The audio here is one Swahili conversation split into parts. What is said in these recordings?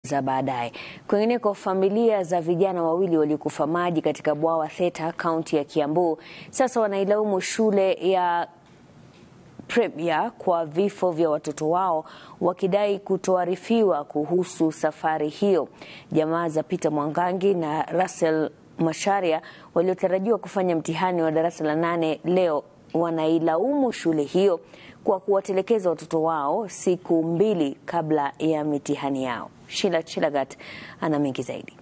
za baadaye. Kwingineko, familia za vijana wawili waliokufa maji katika bwawa Theta, kaunti ya Kiambu, sasa wanailaumu shule ya Premier kwa vifo vya watoto wao, wakidai kutoarifiwa kuhusu safari hiyo. Jamaa za Peter Mwangangi na Russell Masharia waliotarajiwa kufanya mtihani wa darasa la nane leo wanailaumu shule hiyo kwa kuwatelekeza watoto wao siku mbili kabla ya mitihani yao. Sheila Chilagat ana mengi zaidi.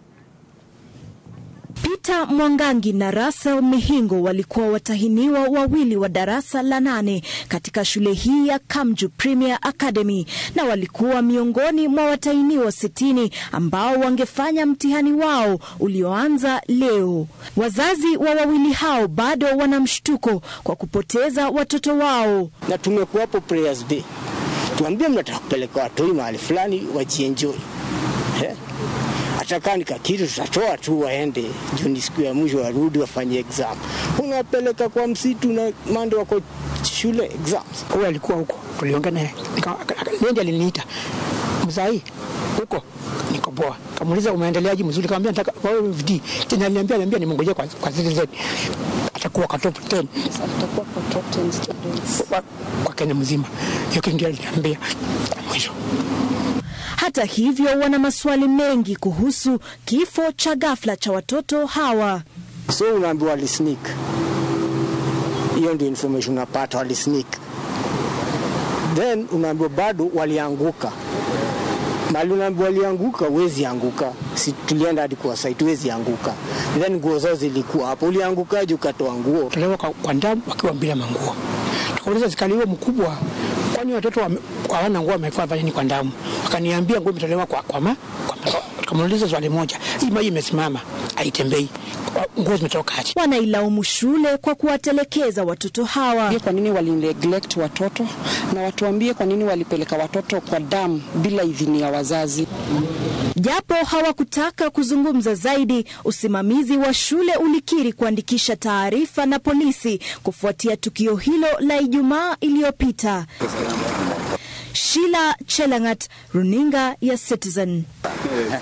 Peter Mwangangi na Russell Mihingo walikuwa watahiniwa wawili wa darasa la nane katika shule hii ya Kamju Premier Academy na walikuwa miongoni mwa watahiniwa sitini ambao wangefanya mtihani wao ulioanza leo. Wazazi wa wawili hao bado wana mshtuko kwa kupoteza watoto wao. Na tumekuwapo prayers day, tuambie mnataka kupeleka watoi mahali fulani wajienjoy eh? Hata nika kitu tutatoa tu waende juu ni siku ya mwisho, warudi wafanye exam. Unapeleka kwa msitu na mande wako shule exams. Huyo alikuwa huko, tuliongea naye, ndiye aliniita mzai huko niko poa. Kamuuliza umeendeleaje? Mzuri. Kamwambia nataka kwa hiyo VD tena, aliniambia aliniambia nimngojea kwa kwa Citizen atakuwa kwa top 10 atakuwa kwa top 10 students kwa, kwa Kenya mzima. Hiyo kitu ndio aliniambia mwisho. Hata hivyo, wana maswali mengi kuhusu kifo cha ghafla cha watoto hawa. So unaambiwa walisneak, hiyo ndio information unapata, walisneak. Then unaambiwa bado walianguka mali unaambiwa walianguka, huwezi anguka. Si tulienda hadi kwa site, huwezi anguka. Then nguo zao zilikuwa hapo, uliangukaje ukatoa nguo? Tolewa kwa, kwa ndamu wakiwa bila manguo. Tukauliza askari huo mkubwa, kwani watoto hawana nguo, wamekuwa fanya nini kwa ndamu? Wakaniambia nguo imetolewa kwa kwa ma, kwa Tukamuuliza swali moja, hii maji imesimama haitembei, nguo zimetoka aje? Wanailaumu shule kwa kuwatelekeza watoto hawa. Kwa nini wali neglect watoto na watuambie kwa nini walipeleka watoto kwa damu bila idhini ya wazazi. Japo hawakutaka kuzungumza zaidi, usimamizi wa shule ulikiri kuandikisha taarifa na polisi kufuatia tukio hilo la Ijumaa iliyopita. Sheila Chelangat, runinga ya Citizen.